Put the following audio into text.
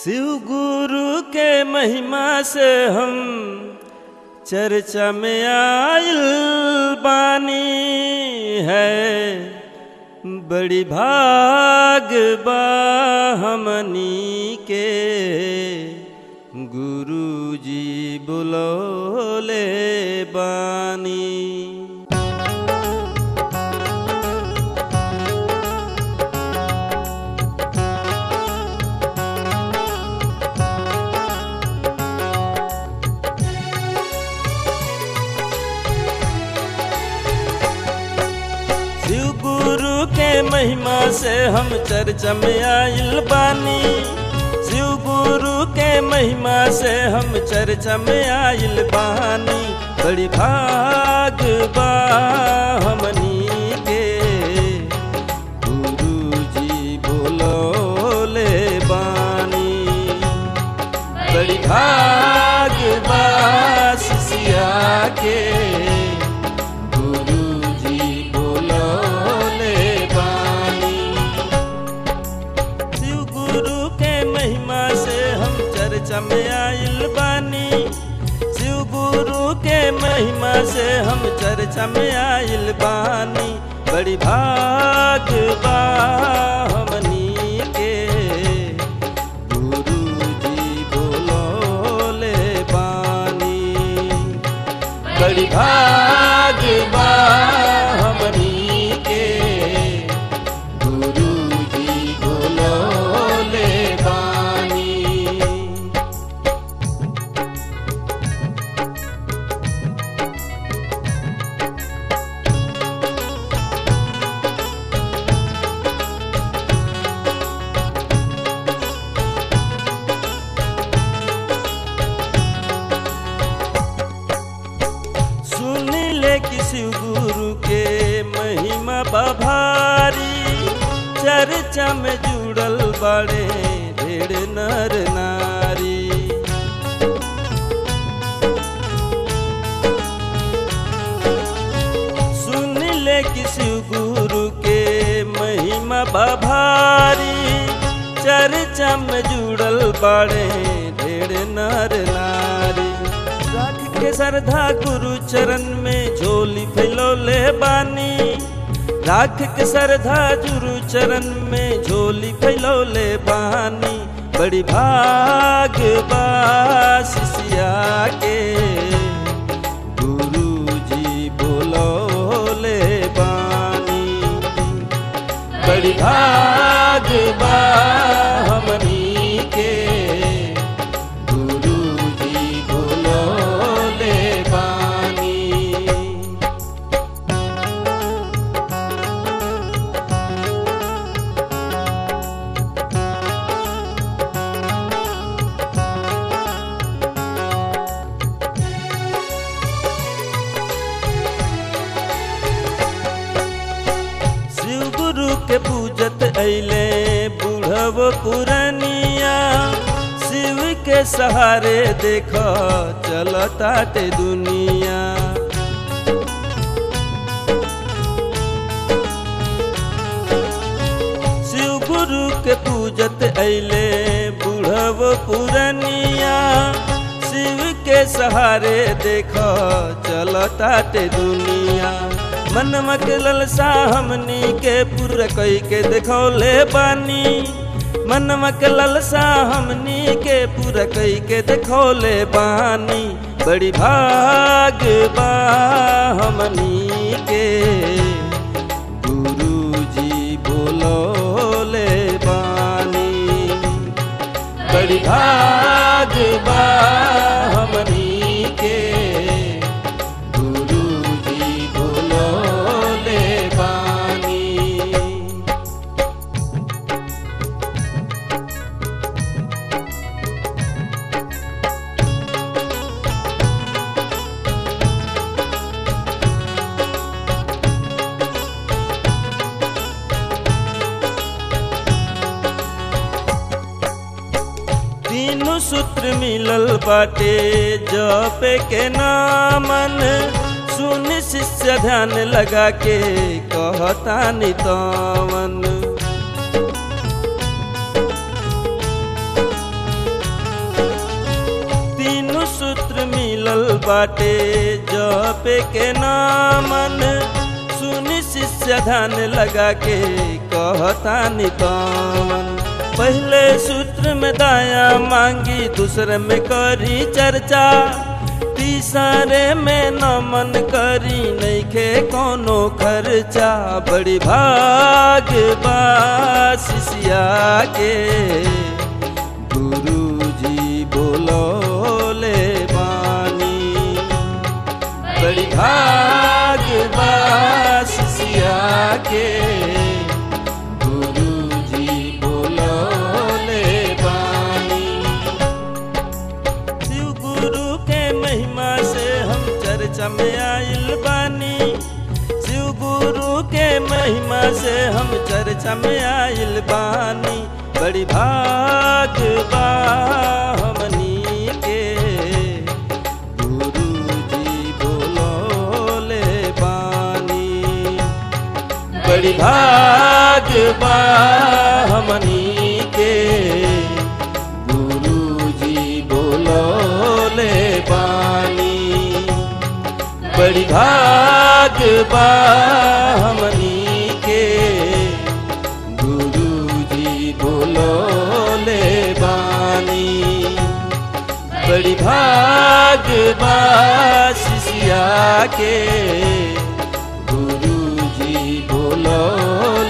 शिव गुरु के महिमा से हम चर्चा में आयल बानी है बड़ी भाग बा हमनी के गुरु जी बुलौले बानी शिव गुरु के महिमा से हम चर्चा में आइल बानी शिव गुरु के महिमा से हम चर्चा में आइल बानी बड़ी भाग बा हमनी के गुरु जी बोलोले बानी बड़ी भाग बा शिष्या के गुरु जी बोलोले बानी शिव गुरु के महिमा से हम चर्चा में आइल बानी शिव गुरु के महिमा से हम चर्चा में आइल बानी बड़ी भाग बा हमनी के गुरु जी बोलोले बानी बड़ी भाग बा हमनी के गुरु जी बोलोले बानी सुन ले कि शिव गुरु के महिमा बभारी चर्चा में जुड़ल बड़े ढेर नर नारी सुन ले कि शिव गुरु के महिमा बभारी चर्चा में जुड़ल बड़े ढेर नर नारी राख के श्रद्धा गुरु चरण में झोली फैलौले बानी राख के श्रद्धा गुरु चरण में झोली फैलौले बानी बड़ी भाग बा शिष्या के गुरु जी बोलौले बानी बड़ी भाग बा हमनी के गुरु जी बोलौले बानी शिव गुरु के पूजत अइले बूढ़व पुरनिया शिव के सहारे देख चलताटे दुनिया शिव गुरु के पूजत अइले बूढ़व पुरनिया शिव के सहारे देख चलताटे दुनिया मनवा के ललसा हमनी के पूरा कई के देखौले बानी मनवा के ललसा हमनी के पूरा कई के देखौले बानी बड़ी भाग बा हमनी के गुरु जी बोलोले बानी बड़ी भाग बा हमनी के गुरु जी बोलोले बानी तीनों सूत्र मिलल बाटे जपे के नामन सुन शिष्य ध्यान लगा के कहता नितवन मिलल बाटे जपे के नामन सुनी शिष्य ध्यान लगा के कहता निकमन पहले सूत्र में दाया मांगी दूसरे में करी चर्चा तीसरे में नमन करी नैखे कोनो खर्चा बड़ी भाग बासिया के गुरु जी बोलो ले बानी बड़ी भाग बासिया के गुरु जी बोलो ले बानी शिव गुरु के महिमा से हम चर्चा में आइल बानी शिव गुरु के महिमा से हम चर्चा में आइल बानी बड़ी भाग बा हमनी के गुरु जी बोलो ले बानी बड़ी भाग बा हमनी के गुरु जी बोलो ले बानी बड़ी भाग बा हमनी के गुरु जी बोलो ले बानी बड़ी भाग बा शिष्या के गुरु जी बोलो